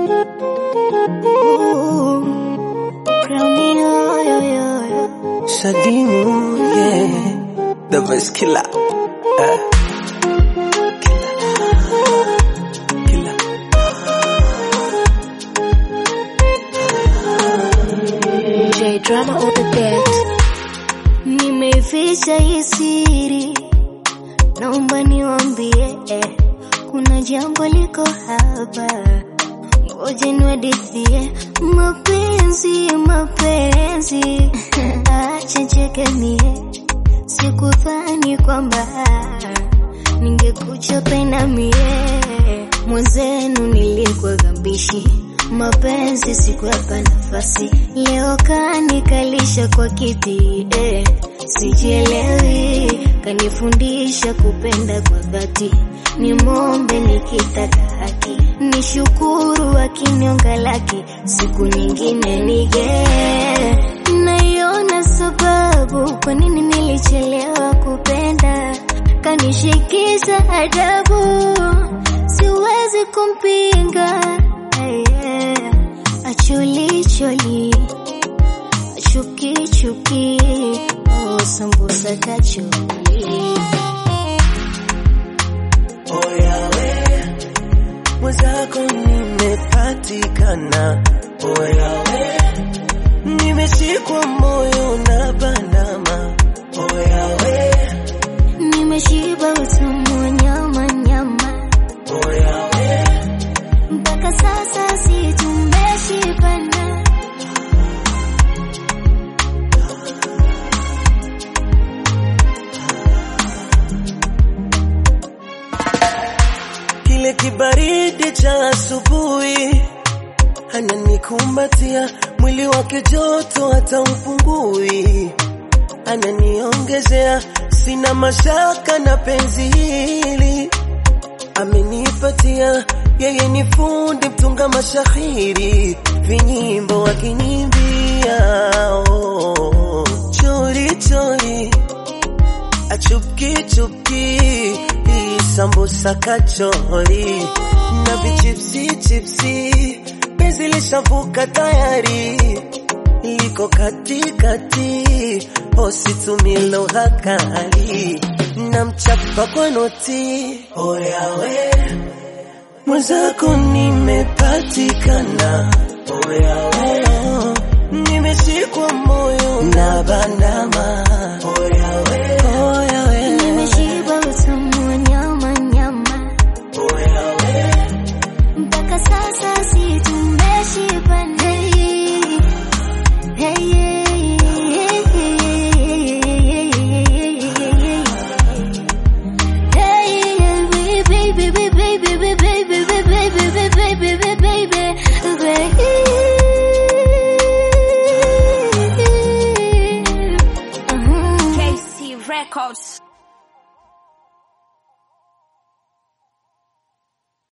Shadimu, yeah, the best killer. Uh, killer. Killer. J drama on the beat. Nimeficha hii siri, naomba niwambie, eh, kuna jambo liko hapa, ngoja niwadithie. Mapenzi, mapenzi, acha cheke mie, sikudhani kwamba ningekuja pena mie, mwenzenu nilikuwa gambishi mapenzi sikuwapa nafasi, leo kanikalisha kwa kiti eh, sijielewi, kanifundisha kupenda kwa dhati, nimombe nikitaka haki, nishukuru akinionga laki, siku nyingine nige naiona sababu kwa nini nilichelewa kupenda, kanishikisha adabu, siwezi kumpinga yeah. Acholi choli, chuki chuki, oh sambusa kacholi. Oyawe, mwenzako nimepatikana. Oyawe, nimeshikwa moyo na bandama. Oyawe, Nimeshiba utamu wa nyama nyama, oyawe, mpaka sasa si tumeshibana. kile kibaridi cha asubuhi ananikumbatia, mwili wake joto hata upungui, ananiongezea, sina mashaka na penzi hili amenipatia, yeye ni fundi mtunga mashahiri, vinyimbo akinimbia, oh, chori chori achupki chupki hii sambusa kachori na vichipsi chipsi penzi lishavuka tayari liko katikati ositumie lugha kali na mchapa kwa noti oyawe mwenzako nimepatikana oyawe nimeshikwa moyo na bandama oyawe oyawe Nimeshiba utamu wa nyama nyama, oyawe mpaka sasa si tumeshibana. Hey, hey, hey, baby, baby, baby, baby, baby, baby, baby, baby, baby, baby. KC Records.